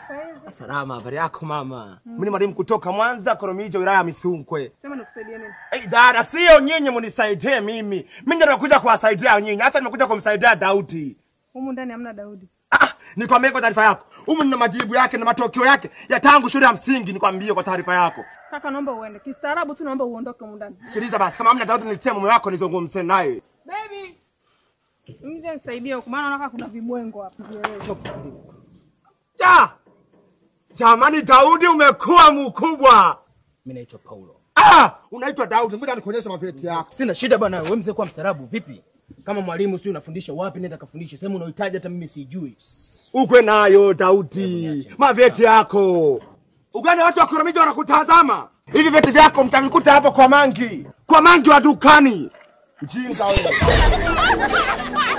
saizi? Salama, habari yako mama? Mimi ni mwalimu kutoka Mwanza, Koromijo, wilaya ya Misunkwe. Sema nikusaidie nini? Hey, dada, sio nyinyi munisaidie mimi. Mimi ndio nimekuja kuwasaidia nyinyi. Hata nimekuja kumsaidia Daudi. Humu ndani hamna Daudi. Ah, nikwambie kwa taarifa yako. Humu nina majibu yake na matokeo yake ya tangu shule ya msingi, nikwambie kwa taarifa yako. Kaka, naomba uende. Kistaarabu tu naomba uondoke humu ndani. Sikiliza basi, kama hamna Daudi nitie mume wako nizungumze naye. Baby. Mje nisaidie huko maana naona kuna vibwengo hapa. Ja! Jamani Daudi umekuwa mkubwa. Mimi naitwa Paulo. Ah, unaitwa Daudi. Ngoja nikuonyeshe mavyeti yako. Sina shida bwana, wewe mzee kwa mstaarabu vipi? Kama mwalimu sio unafundisha wapi nenda kafundishe. Sehemu unaohitaji hata mimi sijui. Ukwe nayo Daudi, mavyeti yako. Ugani watu wa Koromijo wanakutazama. Hivi vyeti vyako mtavikuta hapo kwa Mangi, kwa Mangi wa dukani. Mjinga wewe.